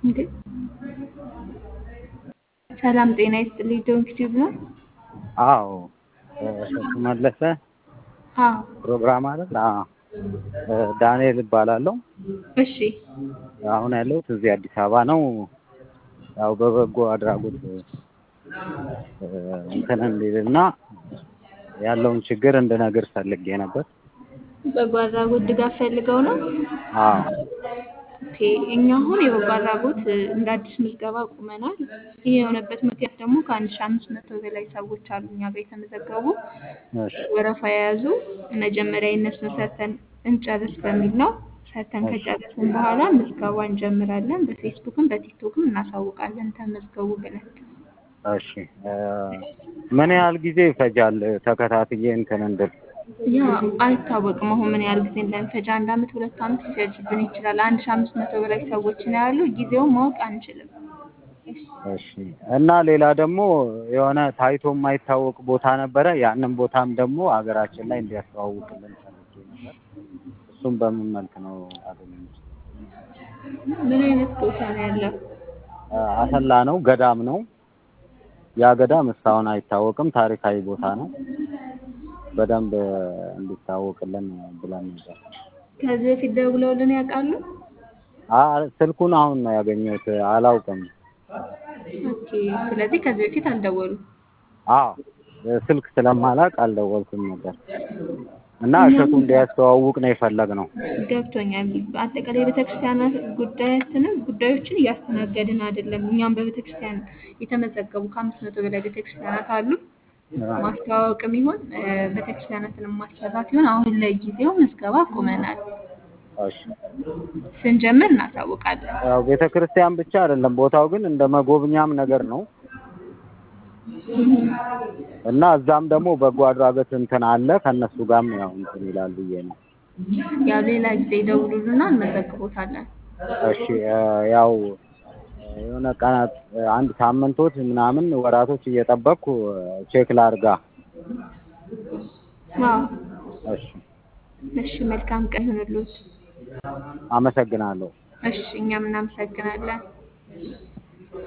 እንዴ ሰላም ጤና ይስጥልኝ። ዶንክ ቲዩብ ነው። አዎ እሸቱ መለሰ አዎ ፕሮግራም አይደል? አዎ ዳንኤል እባላለሁ። እሺ አሁን ያለሁት እዚህ አዲስ አበባ ነው። ያው በበጎ አድራጎት እንትን እንዲልና ያለውን ችግር እንድነግር ፈልጌ ነበር። በጎ አድራጎት ድጋፍ ፈልገው ነው። አዎ ኦኬ እኛ አሁን የበጎ አድራጎት እንደ አዲስ ምዝገባ ቁመናል። ይህ የሆነበት ምክንያት ደግሞ ከአንድ ሺህ አምስት መቶ በላይ ሰዎች አሉ እኛ ጋር የተመዘገቡ እሺ ወረፋ የያዙ መጀመሪያ የእነሱን ሰርተን እንጨርስ በሚል ነው። ሰርተን ከጨረስን በኋላ ምዝገባ እንጀምራለን። በፌስቡክም በቲክቶክም እናሳውቃለን ተመዝገቡ ብለን። እሺ ምን ያህል ጊዜ ይፈጃል ተከታትዬ እንትን እንድል? ያ አይታወቅም። አሁን ምን ያህል ጊዜ እንደሚፈጅ አንድ አመት ሁለት አመት ሊፈጅብን ይችላል። አንድ ሺህ አምስት መቶ በላይ ሰዎች ነው ያሉ። ጊዜውን ማወቅ አንችልም። እሺ እና ሌላ ደግሞ የሆነ ታይቶ የማይታወቅ ቦታ ነበረ። ያንን ቦታም ደግሞ ሀገራችን ላይ እንዲያስተዋውቅልን ፈልጌ ነበር። እሱም በምን መልክ ነው አገኘሁት? ምን አይነት ቦታ ነው ያለው? አሰላ ነው፣ ገዳም ነው። ያ ገዳም እስካሁን አይታወቅም። ታሪካዊ ቦታ ነው። በደንብ እንዲታወቅልን ብለን ነበር። ከዚህ በፊት ደውለውልን ያውቃሉ? አ- ስልኩን አሁን ነው ያገኘሁት። አላውቅም። ኦኬ ስለዚህ ከዚህ በፊት አልደወሉም። አዎ ስልክ ስለማላቅ አልደወልኩም ነበር እና እሸቱ እንዲያስተዋውቅ ነው የፈለግነው። ገብቶኛል። አጠቃላይ የቤተክርስቲያናት ጉዳያችንን ጉዳዮችን እያስተናገድን አይደለም። እኛም በቤተክርስቲያን የተመዘገቡ ከአምስት መቶ በላይ ቤተክርስቲያናት አሉ። ማስተዋወቅም ይሁን ቤተክርስቲያናትን ማሰራት ይሁን አሁን ለጊዜው ምዝገባ ቆመናል። እሺ ስንጀምር እናሳውቃለን። ያው ቤተ ክርስቲያን ብቻ አይደለም ቦታው ግን እንደ መጎብኛም ነገር ነው እና እዛም ደግሞ በጎ አድራጎት እንትን አለ ከእነሱ ጋርም ያው እንትን ይላል ብዬ ነው። ያው ሌላ ጊዜ ይደውሉልና እንመዘግቦታለን። እሺ ያው የሆነ ቀናት አንድ ሳምንቶች ምናምን ወራቶች እየጠበቅኩ ቼክ ላርጋ። አዎ እሺ እሺ፣ መልካም ቀን ይሁንልዎት። አመሰግናለሁ። እሺ፣ እኛም እናመሰግናለን።